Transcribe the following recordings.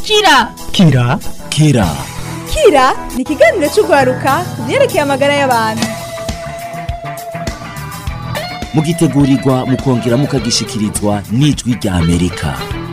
kira kira kira kira ni ikiganiro cy'urwaruka ku byerekeye amagara y'abantu mugitegurirwa mukongera mukagishikirizwa n'ijwi rya amerika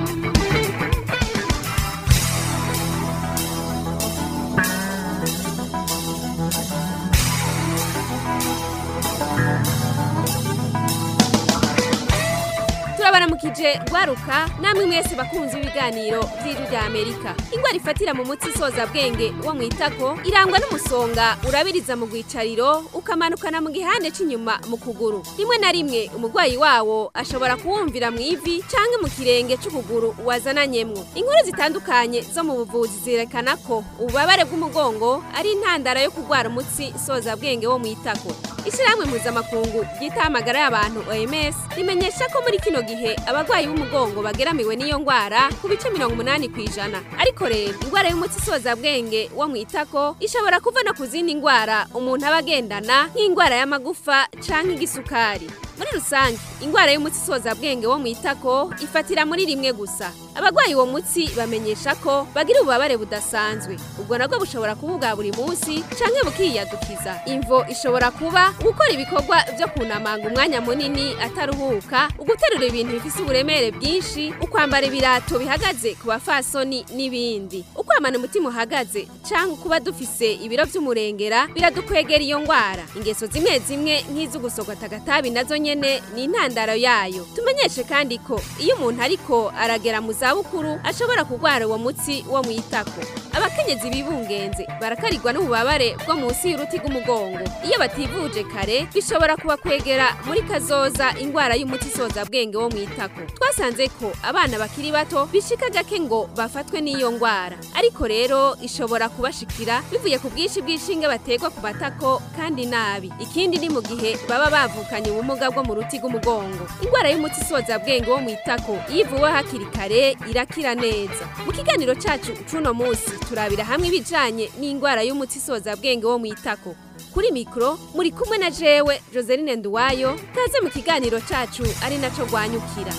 turabaramukije rwaruka namwe mwese bakunze ibiganiro by'ijwi rya amerika ingwara ifatira mu mutsi isoza bwenge wo mu itako irangwa n'umusonga urabiriza mu rwicariro ukamanukana mu gihande cy'inyuma mu kuguru rimwe na rimwe umurwayi wawo ashobora kuwumvira mu ivi cyangwa mu kirenge cy'ukuguru wazananyemwo inkuru zitandukanye zo mu buvuzi zerekana ko ububabare bw'umugongo ari intandaro yo kurwara umutsi isoza bwenge wo mu itako ishyirahamwe mpuzamakungu ryitaho amagara y'abantu oms rimenyesha ko muri kino gihe abarwayi b'umugongo bageramiwe n'iyo ndwara ku bice mirongo umunani ku ijana ariko rero indwara y'umutsi isoza bwenge wo mu itako ishobora kuva no ku zindi ndwara umuntu aba agendana nk'indwara y'amagufa canke igisukari muri rusange indwara y'umutsi isoza bwenge wo mu itako ifatira muri rimwe gusa abarwayi uwo mutsi bamenyesha ko bagira ububabare budasanzwe ubwo nabwo bushobora kuba ubwa buri munsi canke bukiyadukiza imvo ishobora kuba gukora ibikorwa byo kunamanga umwanya munini ataruhuka uguterura ibintu bifise uburemere bwinshi ukwambara ibirato bihagaze ku bafasoni n'ibindi ukwamana umutima uhagaze canke kuba dufise ibiro vy'umurengera biradukwegera iyo ngwara ingeso zimwe zimwe nk'iz'ugusogota agatabi nazo nyene ni intandaro yayo tumenyeshe kandi ko iyo umuntu ariko aragera mu zabukuru ashobora kurwara uwo mutsi wo mu itako abakenyezi bibungenze barakarirwa n'ububabare bwo munsi y'uruti rw'umugongo iyo bativuje kare bishobora kubakwegera muri kazoza indwara y'umuti isoza bwenge wo mu itako twasanze ko abana bakiri bato bishika gake ngo bafatwe n'iyo ndwara ariko rero ishobora kubashikira bivuye ku bwinshi bw'inshinge bategwa ku matako kandi nabi ikindi ni mu gihe baba bavukanye ubumuga bwo mu ruti rw'umugongo indwara y'umuti isoza bwenge wo mu itako iyo ivuwe hakiri kare irakira neza mu kiganiro cacu c'uno munsi turabira hamwe ibijanye n'indwara y'umuti isoza bwenge wo mu itako kuri mikoro muri kumwe na jewe joseline nduwayo kaze mu kiganiro cacu ari naco rwanyukira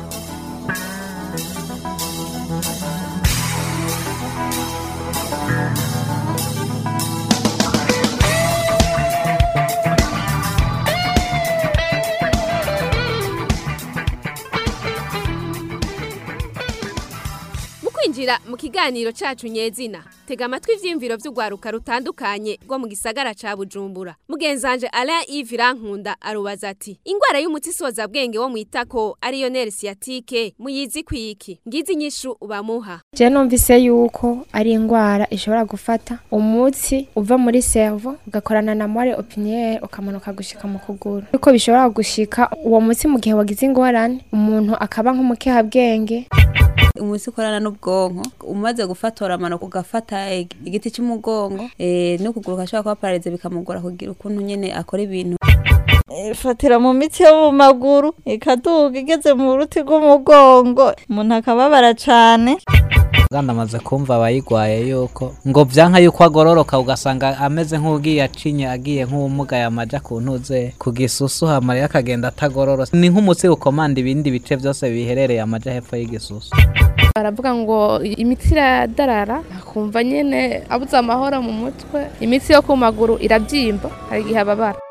mu kwinjira mu kiganiro cacu nyezina tega amatwi ivyiyumviro vy'urwaruka rutandukanye rwo mu gisagara ca bujumbura mugenzanje alain yves irankunda arubaza ati ingwara y'umuti isoza bwenge wo mu itako ariyo nere siyatike muyizi kwiki ngizi inyishu bamuha je numvise yuko ari indwara ishobora gufata umutsi uva muri servo ugakorana na moelle opiniere ukamanuka gushika mu kuguru yuko bishobora gushika uwo mutsi mu gihe wagize ingorane umuntu akaba nk'umukehabwenge umutsi ukorana n'ubwonko umaze gufatora amanuka ugafata igiti cy'umugongo eh, n'ukuguru kashobora kuba pararize bikamugora kugira ukuntu nyene akora ibintu ifatira mu mitsi yo mu maguru ikaduga igeze mu ruti rw'umugongo umuntu akababara cane nganda amaze kumva abayigwaye yuko ngo vyanka yuko agororoka ugasanga ameze nk'ugiye acinye agiye nk'uwumugaye amaja ku ntuze ku gisusu hamara akagenda atagororose ni nk'umutsi ukomanda ibindi bice vyose biherereye amaja hepfo y'igisusu baravuga ngo imitsi iradarara akumva nyene abuze amahoro mu mutwe imitsi yo ku maguru irabyimba hari igihe ababara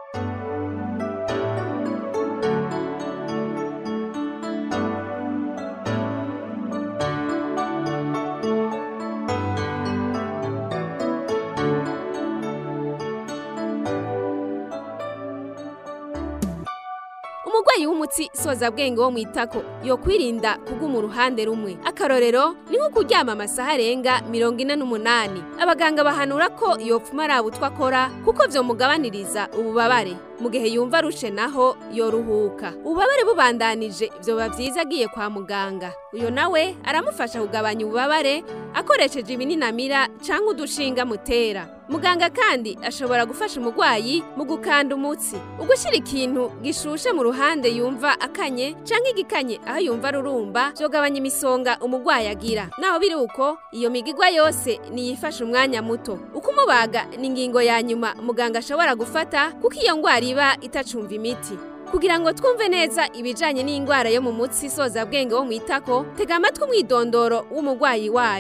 umurwayi w'umutsi soza bwenge wo mu itako yokwirinda kuguma uruhande rumwe akarorero ni nko kuryama amasaha arenga mirongo ine n'umunani abaganga bahanura ko yopfuma araba utwo akora kuko vyomugabaniriza ububabare mu gihe yumva arushe naho yoruhuka ububabare bubandanije vyoba vyiza agiye kwa muganga uyo nawe aramufasha kugabanya ububabare akoresheje ibininamira canke udushinga mutera muganga kandi ashobora gufasha umurwayi mu gukanda umutsi ugushyira ikintu gishushe mu ruhande yumva akanye canke igikanye aho yumva rurumba vyogabanya imisonga umurwayi agira naho biri uko iyo migigwa yose niyifasha umwanya muto ukumubaga ni ingingo ya nyuma muganga ashobora gufata kuko iyo ngwara iba itacumva imiti kugira ngo twumve neza ibijanye n'indwara yo mu mutsi isoza bwenge wo mu itako tega amatwi umwidondoro w'umurwayi wayo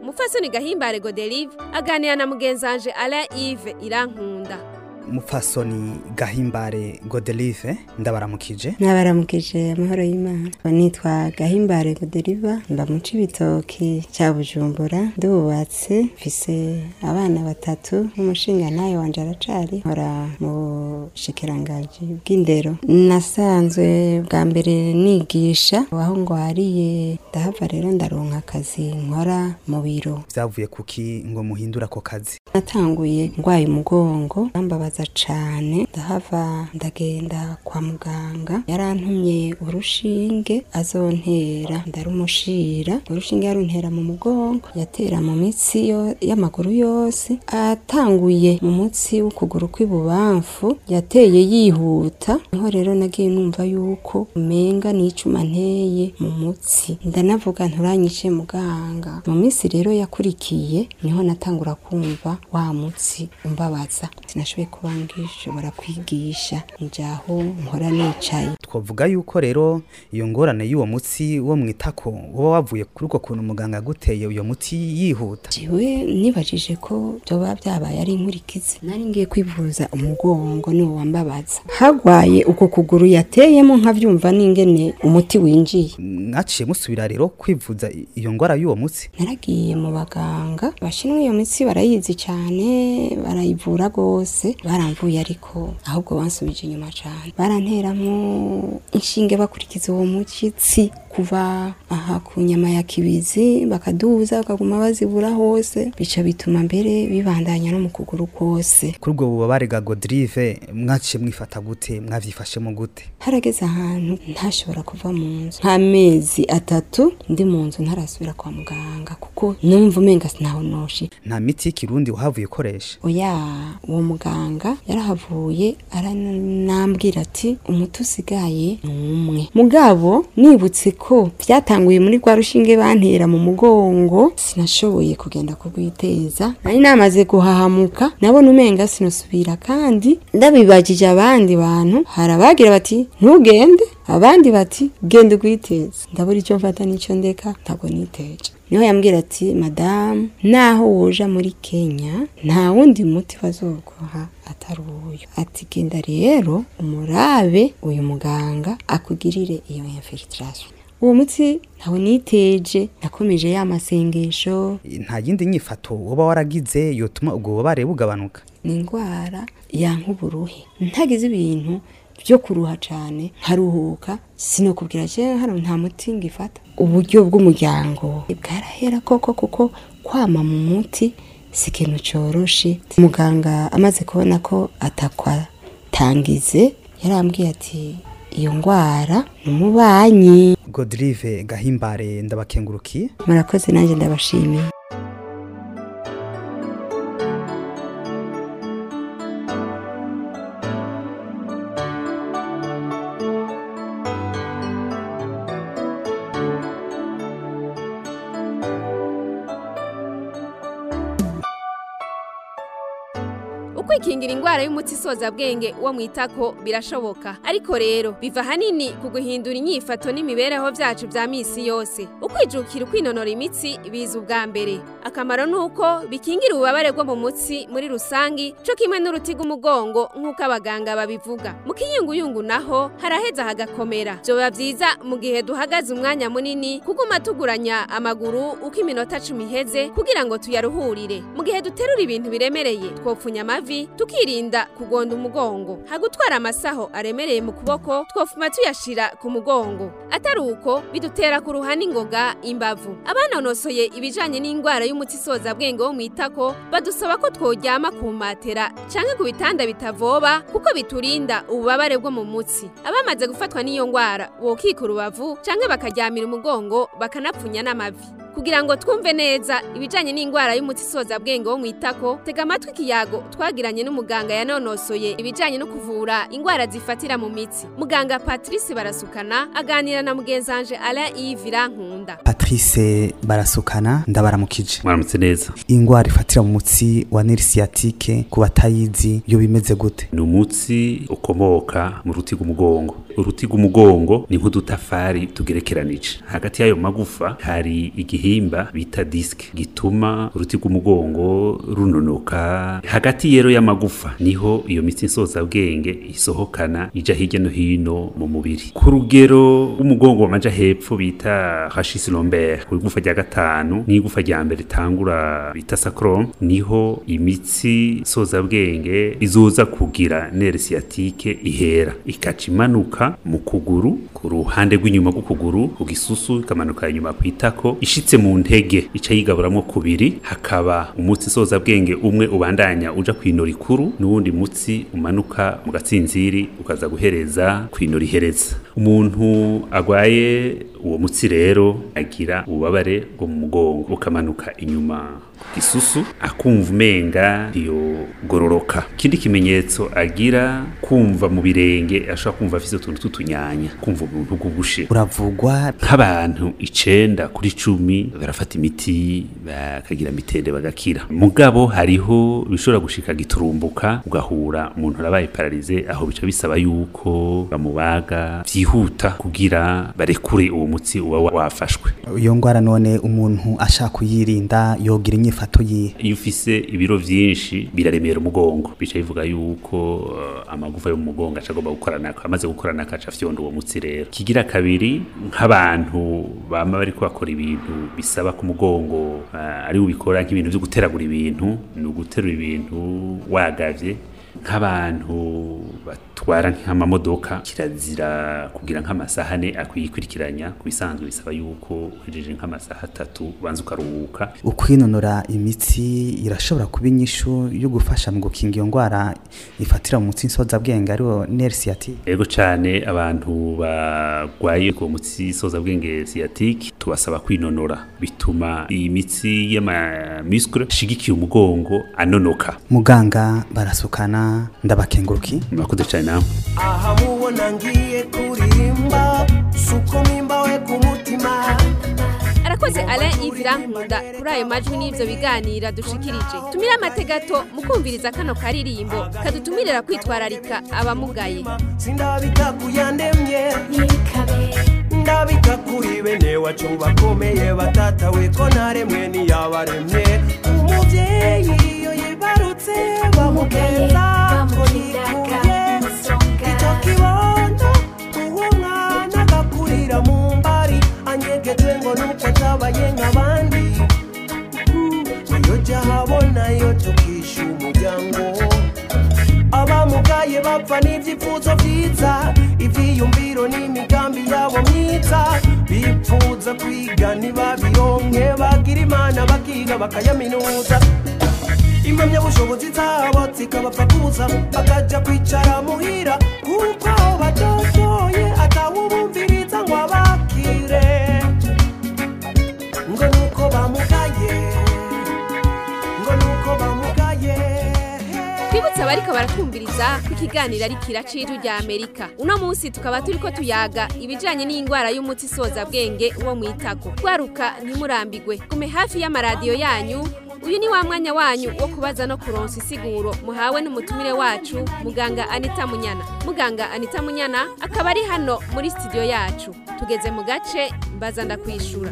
umupfasoni gahimbare godelive aganira na mugenzanje alain ive irankunda mupfasoni gahimbare godelive ndabaramukije nabaramukije amahoro y'imana nitwa gahimbare godeliva mba mu cibitoki cya bujumbura ndubatse mfise abana batatu n'umushinga nayo wanje aracari nkora mu bushikirangaji bw'indero nasanzwe bwa mbere nigisha aho ngwariye ndahava rero ndaronka akazi nkora mu biro vyavuye kuki ngo muhindura ako kazi natanguye ngwaye umugongo bambabaza cane ndahava ndagenda kwa muganga yarantumye urushinge azontera ndarumushira urushinge yaruntera mu mugongo yatera mu mitsi yo- y'amaguru yose atanguye mu mutsi w'ukuguru kw'ibubamfu yateye yihuta niho rero nagiye numva yuko umenga n'icuma nteye mu mutsi ndanavuga nturanyishe muganga mu minsi rero yakurikiye niho natangura kumva wa mutsi umbabaza sinashoboye kuba ngishobora kwigisha njaho nkora nicaye twavuga yuko rero iyo ngorane y'uwo mutsi wo mwitako uba wavuye kuri uko kuntu muganga yaguteye uyo muti yihuta jiwe nibajije ko byoba byabaye ari inkurikizi nari ngiye kwivuza umugongo niwo wambabaza hagwaye uko kuguru yateyemo nkavyumva n'ingene umuti winjiye mwaciye musubira rero kwivuza i- iyo ngwara y'uwo mutsi naragiye mu baganga bashinzwe iyo mitsi barayizi cyane barayivura rwose baramvuye ariko ahubwo bansubije inyuma cyane baranteramwo inshinge bakurikiza uwo mushyitsi kuva aha ku nyama ya kibizi bakaduza bakaguma bazibura hose bica bituma mbere bibandanya no mu kuguru kose kuri ubwo bubabare bwa godrive mwaciye mwifata gute mwavyifashemo gute harageze ahantu ntashobora kuva mu nzu nk'amezi atatu ndi mu nzu ntarasubira kwa muganga kuko numva umenga sinahonoshi nta miti y'ikirundi wahavuye ukoresha oya uwo muganga yarahavuye aranambwira ati umuti usigaye ni umwe mugabo nibutse ko byatanguye muri rwa rushinge bantera mu mugongo sinashoboye kugenda kurwiteza nari namaze guhahamuka nabona umenga sinusubira kandi ndabibagije abandi bantu hari abagira bati ntugende abandi bati genda ugwiteze ndabura icyo mfata n'icyo ndeka ntabwo niteje niho yambwira ati madamu naho woja muri kenya nta wundi muti bazoguha atari uyu ati genda rero umurabe uyu muganga akugirire iyo infiltration uwo muti ntawe niteje nakomeje ya masengesho nta yindi nyifato woba waragize yotuma ubwo bubabare bugabanuka ni indwara yanka uburuhe ntagize ibintu byo kuruha cyane nkaruhuka sinokubwira cyane hano nta muti ngifata uburyo bw'umuryango bwarahera koko kuko kwama mu muti si ikintu cyoroshe muganga amaze kubona ko atakwatangize yarambwiye ati iyo ndwara ni umubanyi godrive gahimbare ndabakengurukiye murakoze nanjye ndabashimiye ukwikingira indwara y'umuti isoza bwenge wo mwitako birashoboka ariko rero biva hanini ku guhindura inyifato n'imibereho byacu bya misi yose ukwijukira ukwinonora imitsi biza ubwa mbere akamaro ni uko bikingira ububabare bwo mu mutsi muri rusangi co kimwe n'uruti rw'umugongo nk'uko abaganga babivuga mu kiyunguyungu naho haraheza hagakomera vyoba vyiza mu gihe duhagaze umwanya munini kuguma tuguranya amaguru uko iminota cumi iheze kugira ngo tuyaruhurire mu gihe duterura ibintu biremereye twopfunya amavi tukirinda kugonda umugongo hagutwara amasaho aremereye mu kuboko twofuma tuyashira ku mugongo atari uko bidutera kuruha n'ingoga imbavu abanonosoye ibijanye n'indwara y'umuti isoza bwenge wo mwitako badusaba ko tworyama ku matera canke ku bitanda bitavoba kuko biturinda ububabare bwo mu mutsi abamaze gufatwa n'iyo ndwara bokika urubavu canke bakaryamira umugongo bakanapfunya n'amavi kugira ngo twumve neza ibijanye n'indwara y'umuti isoza bwenge wo mwitako tega amatwi ikiyago twagiranye n'umuganga yanonosoye ibijanye no kuvura indwara zifatira mu mitsi muganga Patrice barasukana aganira na mugenzanje Alain Yves Irankunda patrice barasukana ndabaramukije mwaramutse neza ingwara ifatira mu mutsi wa nerf sciatique ku batayizi yo bimeze gute ni umutsi ukomoka mu ruti rw'umugongo uruti rw'umugongo ni nk'udutafari tugerekeranije hagati y'ayo magufa hari igihimba bita disike gituma uruti rw'umugongo runonoka hagati rero y'amagufa niho iyo mitsi nsozabwenge isohokana ija hirya no hino mu mubiri ku rugero rw'umugongo wamaja hepfo bita hashisi lomber ku igufa rya gatanu n'igufa rya mbere ritangura bita sacrum niho imitsi nsozabwenge izoza kugira nere sciatique ihera ikaca imanuka mu kuguru ku ruhande rw'inyuma rw'ukuguru ku gisusu ikamanuka inyuma ku itako ishitse mu ntege ica yigaburamwo kubiri hakaba umutsi nsozabwenge umwe ubandanya uja kw'inoro ikuru n'uwundi mutsi umanuka mu gatsinziri ukaza guhereza kw'inoro ihereza umuntu agwaye uwo mutsi rero agira ububabare bwo mu mugongo ukamanuka inyuma ku gisusu akumva umenga iyo gororoka ikindi kimenyetso agira kumva mu birenge ashobora kumva afise utuntu tw'utunyanya kumva ubuntu bw'ubushe uravugwa nk'abantu icenda kuri cumi barafata imiti bakagira mitende bagakira mugabo hariho bishobora gushika giturumbuka ugahura umuntu arabaye pararize aho bica bisaba yuko bamubaga vyihuta kugira barekure uwo mutsi uba wafashwe iyo ngwara none umuntu ashaka kuyirinda yogira inyifato yihe iyo ufise ibiro vyinshi biraremera umugongo bica bivuga yuko uh, amagufa yo mu mugongo aca agomba gukorana amaze gukorana akaca afyonda uwo mutsi rero kigira kabiri nk'abantu bama bariko bakora ibintu bisaba ku mugongo uh, ari ubikora nk'ibintu vyo guteragura ibintu ni uguterura ibintu wagavye nk'abantu batwara nk'amamodoka kirazira kugira nk'amasahane akwiyikurikiranya ku bisanzwe bisaba yuko uhejeje nk'amasaha atatu ubanza ukaruhuka ukwinonora imitsi irashobora kuba inyishu yo gufasha mu gukinga iyo ndwara ifatira mu mutsi nsozabwenge ariwo nerve sciatique yego cyane abantu barwaye uwo mutsi nsozabwenge sciatique tubasaba kwinonora bituma iyi mitsi y'amamuscle ashigikiye umugongo anonoka muganga barasukana ndabakenguruki murakoze cyane nawe aha mubona ngiye kuririmba suko mpimbawe ku mutima arakoze alain ivira nkunda kuri ayo majwi n'ibyo biganira dushikirije tumire amategato mu kumviriza kano karirimbo kadutumirira kwitwararika abamugaye sindabika kuyandemye ndabika kuri bene wacu bakomeye batatawe ko naremwe niyabaremye umubyeyi iyo yibarutse bamugenza ngo yikuye icyo kibondo uwo mwana agakurira mu mbari anyegejwe ngo nuko atabaye nk'abandi iyo jya habona yo tukisha umuryango abamugaye bapfa n'ibyifuzo byiza ibyiyumviro n'imigambi yabo myiza bipfuza kwiga ntibabironke bagira imana bakiga bakayaminuza impamyabushobozi zabo zikabapfa kuza bakajya kwicara muhira kuko aho badodoye atawubumviriza ngo abakire ngo nuko bamugaye ngo nuko bamugaye twibutse abariko baratwumviriza ko ikiganiro ari kiraciro rya amerika uno munsi tukaba turiko tuyaga ibijanye n'indwara y'umuti isoza bwenge wo mu itako gwaruka ntimurambigwe gume hafi y'amaradiyo yanyu uyu ni wa mwanya wanyu wo kubaza no kuronsa isiguro muhawe n'umutumire wacu muganga anita munyana muganga anita munyana akaba ari hano muri studio yacu tugeze mu gace mbaza ndakwishura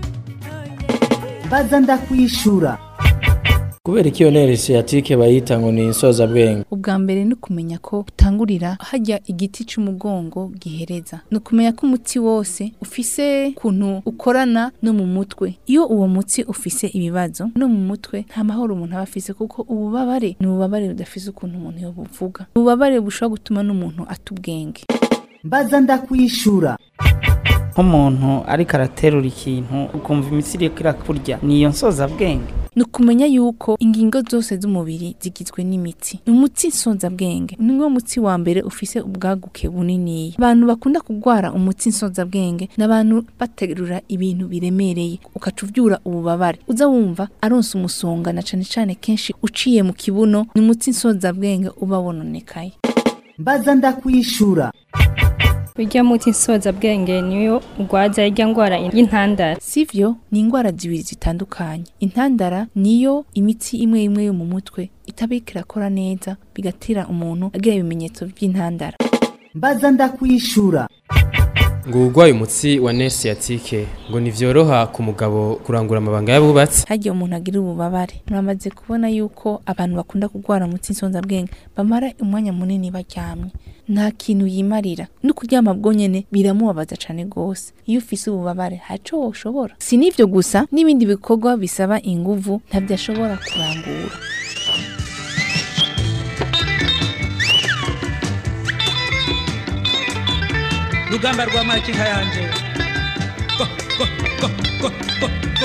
baza ndakwishura kubera ko iyo nere siyatike bayita ngo ni insozabwenge ubwa mbere ni ukumenya ko utangurira hajya igiti cy'umugongo gihereza ni ukumenya ko umuti wose ufise ukuntu ukorana no mu mutwe iyo uwo mutsi ufise ibibazo no mu mutwe nta mahoro umuntu aba afise kuko ububabare ni ububabare budafise ukuntu umuntu yobuvuga ububabare bushobora gutuma n'umuntu ata ubwenge mbaza ndakwishura nk'umuntu ariko araterura ikintu ukumva imitsi iriko irakurya niyo nsozabwenge ni ukumenya yuko ingingo zose z'umubiri zigizwe n'imitsi ni umutsi nsozabwenge ni wo mutsi wa mbere ufise ubwaguke buniniya abantu bakunda kurwara umutsi nsozabwenge ni abantu baterura ibintu biremereye ukaca uvyura ububabare uza wumva aronsa umusonga na cane cane kenshi uciye mu kibuno ni umutsi nsozabwenge uba wononekaye mbaza ndakwishura Urya muti nsoza bwenge niyo ugwaza irya ngwara y'intandara. Sivyo ni ingwara zibiri zitandukanye. Intandara niyo imitsi imwe imwe yo mu mutwe itabika irakora neza bigatira umuntu agira ibimenyetso by'intandara. mbaza ndakwishura ngo urwaye umutsi wa nerve sciatique ngo ntivyoroha ku mugabo kurangura amabanga y'abubatsi hagiye umuntu agira ububabare muramaze kubona yuko abantu bakunda kurwara umutsi nsonzabwenge bamara umwanya munini baryamye nta kintu yimarira no kuryama bwonyene biramubabaza cane gose iyo ufise ububabare haco woshobora si n'ivyo gusa n'ibindi bikorwa bisaba inguvu ntabyo ashobora kurangura rugamba rwa makinka yanje Go, go, go, go, go, go.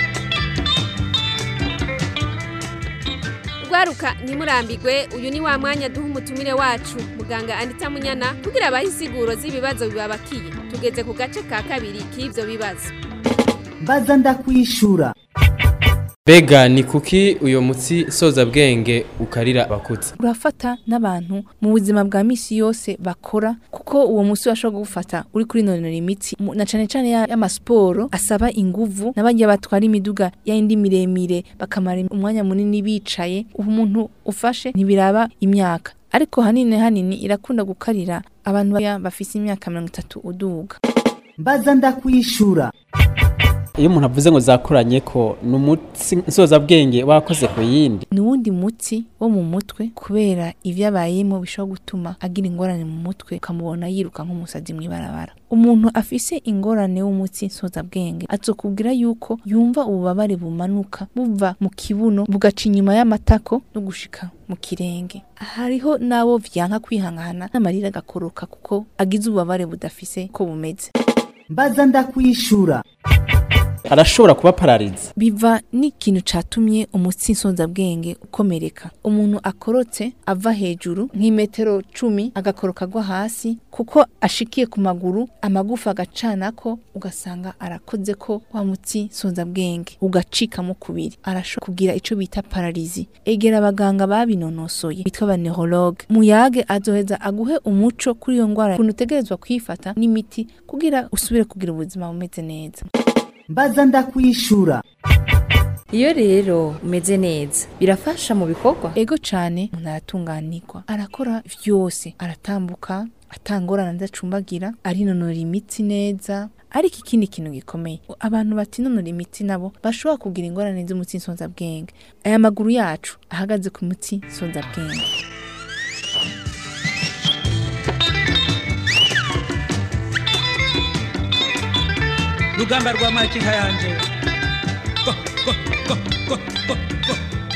Gwaruka ntimurambigwe uyu ni wa mwanya duha umutumire wacu muganga Anita Munyana kugira abahe insiguro z'ibibazo bibabakiye tugeze ku gace ka kabiri k'ivyo bibazo mbaza ndakwishura Bega ni kuki uyo mutsi soza bwenge ukarira abakuzi urafata n'abantu mu buzima bwa misi yose bakora kuko uwo musi washobora gufata uri kuri nonora imitsi mu- na cane cane ya- y'amasiporo asaba inguvu n'abagiye batwara imiduga yindi miremire bakamara umwanya munini bicaye umuntu ufashe ntibiraba imyaka ariko hanini hanini irakunda gukarira abantu baya- bafise imyaka mirongo itatu uduga mbaza ndakwishura iyo umuntu avuze ngo zakuranye ko ni umutsi nsozabwenge wakoze ku yindi ni wundi mutsi wo mu mutwe kubera ivyabayemo bishobora gutuma agira ingorane mu mutwe ukamubona yiruka nk'umusazi mw'ibarabara umuntu afise ingorane w'umutsi nsozabwenge azokubwira yuko yumva ububabare bumanuka buva mu kibuno bugaca inyuma y'amatako no gushika mu kirenge hariho n'abo vyanka kwihangana n'amarira agakoroka kuko agize ububabare budafise ko bumeze mbaza ndakwishura arashobora kuba pararize biva n'ikintu catumye umutsi nsonzabwenge ukomereka umuntu akorotse ava hejuru nk'imetero cumi agakoroka agwa hasi kuko ashikiye ku maguru amagufa agacanako ugasanga arakoze ko wa mutsi nsonzabwenge ugacikamo kubiri arashobora kugira ico bita pararizi egera abaganga babinonosoye bitwa aba neurologue muyage azoheza aguhe umuco kuri iyo ngwara ukuntu utegerezwa kwifata n'imiti kugira usubire kugira ubuzima bumeze neza mbaza ndakwishura iyo rero umeze neza birafasha mu bikorwa ego cane umuntu aratunganirwa arakora vyose aratambuka atangorana ndacumbagira arinonora imitsi neza ariko ikindi kintu gikomeye abantu batinonora imitsi nabo bashobora kugira ingorane z'umutsi nsonzabwenge aya maguru yacu ahagaze ku mutsi nsonzabwenge rugamba rwa makinka yanje Go, go, go, go, go, go.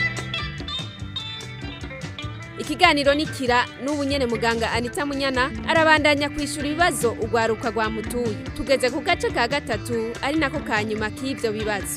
ikiganiro nikira n'ubu nyene muganga Anita Munyana arabandanya kwishura ibibazo ugwaruka rwa mutuye tugeze ku gace ka gatatu ari nako ka nyuma k'ivyo bibazo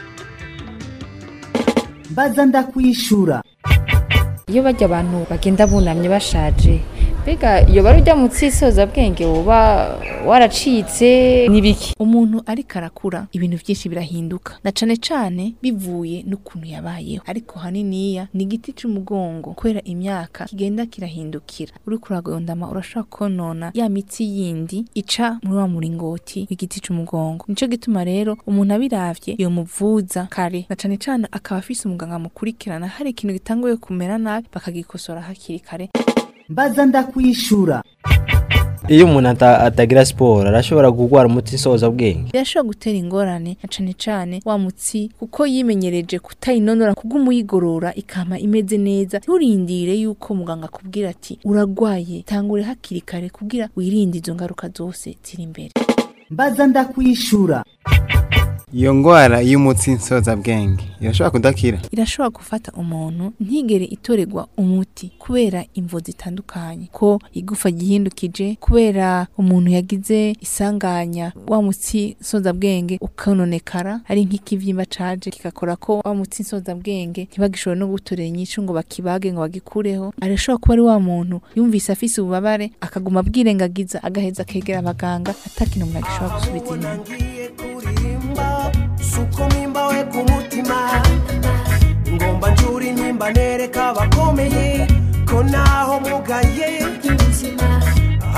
mbaza ndakwishura iyo bajya abantu bagenda bunamye bashaje mbega iyo bari ujya mu bwenge woba waracitse n'ibiki umuntu ariko arakura ibintu byinshi birahinduka na cane cane bivuye n'ukuntu yabayeho ariko haniniya ni igiti c'umugongo kubera imyaka kigenda kirahindukira uriko uragondama urashobora konona ya mitsi yindi ica muri wa muringoti w'igiti c'umugongo nico gituma rero umuntu abiravye yomuvuza kare na cane cane akaba afise umuganga amukurikirana hari ikintu gitanguye kumera nabi bakagikosora hakiri kare mbaza ndakwishura iyo umuntu ata- atagira siporo arashobora kurwara umuti nsozabwenge birashobora gutera ingorane na cane cane wa mutsi kuko yimenyereje kutayinonora kuguma uyigorora ikama imeze neza nturindire yuko muganga akubwira ati uragwaye tangure hakiri kare kugira wirinde izo ngaruka zose ziri imbere mbaza ndakwishura iyo ndwara y'umutsi nsozabwenge irashobora kudakira irashobora gufata umuntu ntigere itorerwa umuti kubera imvo zitandukanye ko igufa gihindukije kubera umuntu yagize isanganya wa mutsi nsozabwenge ukanonekara ari nk'ikivyimba caje kigakora ko wa mutsi nsozabwenge ntibagishobore no gutorera inyishu ngo bakibage ngo bagikureho arashobora kuba ari wa muntu yumvise afise ububabare akaguma abwirengagiza agaheza akegera abaganga atakintu umuntu agishobora gusubiza inyuma kurimba suko mimba we ku mutima ngomba njuri nimba nereka abakomeye ko naho mugaye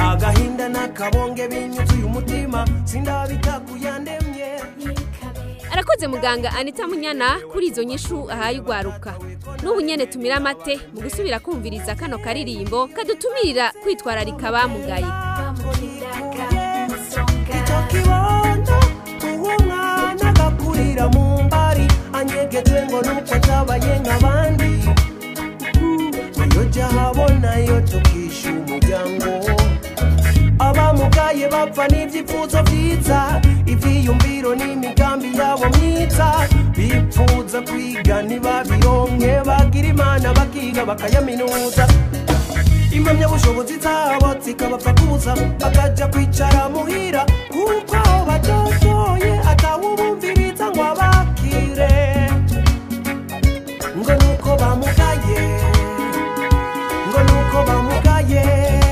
agahinda n'akabonge binyuzuye umutima sindabita kuyandemye arakoze muganga anita munyana kuri izo nyishu ahaye ugwaruka n'ubu nyene tumira amate mu gusubira kumviriza kano karirimbo kadutumirira kwitwararika abamugaye icyo kibondo uwo mwana agakurira mu mbari anyegeje ngo nuko atabaye nk'abandi iyo jya habona yo tukisha umuryango abamugaye bapfa n'ibyifuzo byiza ibyiyumviro n'imigambi yabo myiza bipfuza kwiga ntibabironke bagira imana bakiga bakayaminuza impamyabushobozi zabo zikabapfa kuza bakajya kwicara muhira kuko aho batotoye atawubumviriza ngo abakire ngo nuko bamugaye ngo nuko bamugaye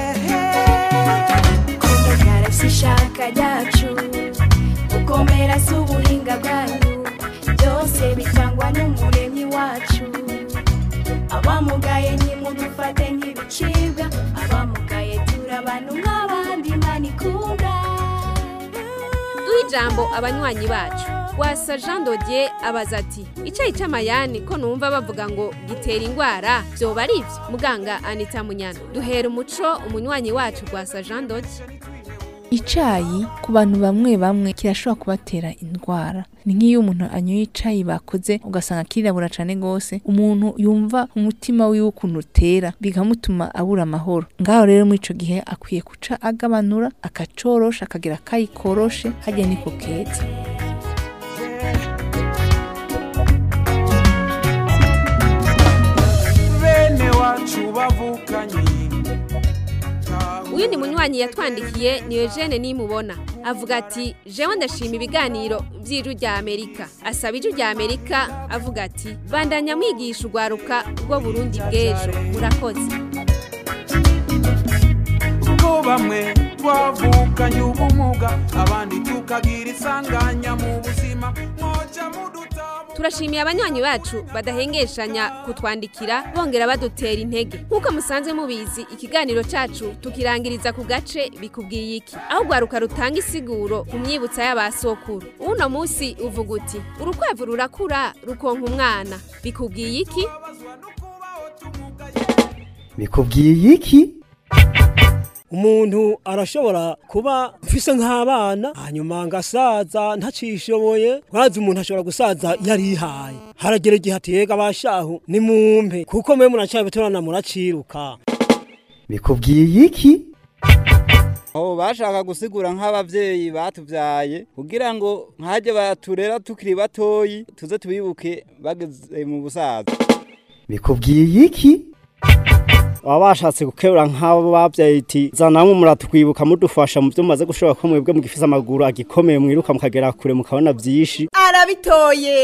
kumugara si ishaka ryacu gukomera si ubuhinga bwanyu byose bitangwa n'umuremyi wacu abamugaye nimudufate nk'ibicibwa abamugaye turi abantu nk'abandi imana ikunda duha ijambo abanywanyi bacu wasa jean dodier abaza ati icyayi cy'amayani ko numva bavuga ngo gitera indwara byoba ari ibyo muganga anita munyana duhera umuco umunywanyi wacu rwasa jean dodier icayi ku bantu bamwe bamwe kirashobora kubatera indwara ni nk'iyo umuntu anyoye icayi bakoze ugasanga kirirabura cane gose umuntu yumva umutima wiwe ukuntu utera bikamutuma abura amahoro ngaho rero muri ico gihe akwiye kuca agabanura akacorosha akagira akayi koroshe harya niko keza bene wacu bavukanye uyundi munywanyi yatwandikiye ni Eugene nimubona avuga ati jewe ndashima ibiganiro by'ijwi rya amerika asaba ijwi rya amerika avuga ati bandanya mwigisha urwaruka rwo burundi bw'ejo murakoze ubwo bamwe twavukanye ubumuga abandi tukagira isanganya mu buzima mwoca muduta turashimiye abanywanyi bacu badahengeshanya kutwandikira bongera badutera intege nk'uko musanzwe mubizi ikiganiro cacu tukirangiriza ku gace bikubwiye iki aho urwaruka rutanga isiguro ku myibutsa y'abasokuru uno munsi uvuga uti urukwavu rurakura rukonka umwana bikubwiye iki bikubwiye iki umuntu arashobora kuba mfise nk'abana hanyuma ngasaza ntacishoboye mwazi umuntu ashobora gusaza yarihaye haragera igihe atega abashahu ni mumpe kuko mwe muracabitorana muraciruka bikubwiye iki aho bashaka gusigura nk'abavyeyi batuvyaye kugira ngo nkajye baturera tukiri batoyi tuze tubibuke bageze mu busaza bikubwiye iki baba bashatse gukebura nk'abo babyaye iti zanamwe muratwibuka mudufasha mu byo mumaze gushobora ko mwebwe mugifise amaguru agikomeye mwiruka mukagera kure mukabona byinshi arabitoye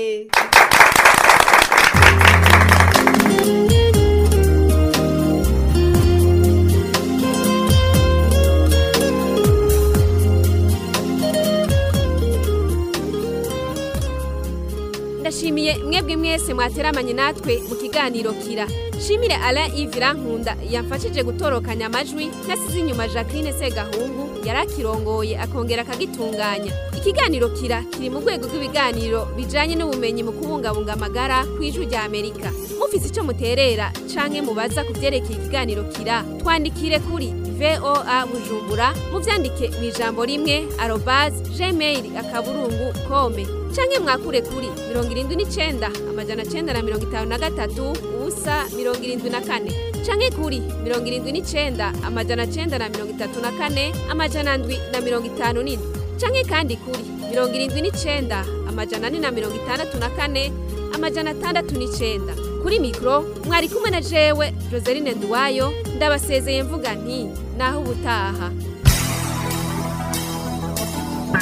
ndashimiye mwebwe mwese mwateramanye natwe mu kiganiro kira shimire Alain Ivira Nkunda yamfashije gutorokanya amajwi nasize inyuma Jacqueline Segahungu yarakirongoye akongera akagitunganya ikiganiro kira kiri mu rwego rw'ibiganiro bijanye n'ubumenyi mu kubungabunga amagara ku ijwi rya Amerika mufise ico muterera canke mubaza ku vyerekeye ikiganiro kira twandikire kuri VOA Bujumbura muvyandike mu ijambo rimwe arobase gmail akaburungu kome canke mwakure kuri mirongo irindwi n'icenda amajana cenda na mirongo itanu na gatatu ubusa mirongo irindwi na kane canke kuri mirongo irindwi n'icenda amajana cenda na mirongo itatu na kane amajana ndwi na mirongo itanu n'indwi canke kandi kuri mirongo irindwi n'icenda amajana ane na mirongo itandatu na kane amajana atandatu n'icenda kuri mikoro mwari kumwe na jewe joseline nduwayo ndabasezeye mvuga nti naho ubutaha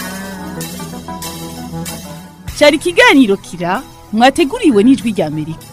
cyari ikiganiro kira mwateguriwe n'ijwi rya amerika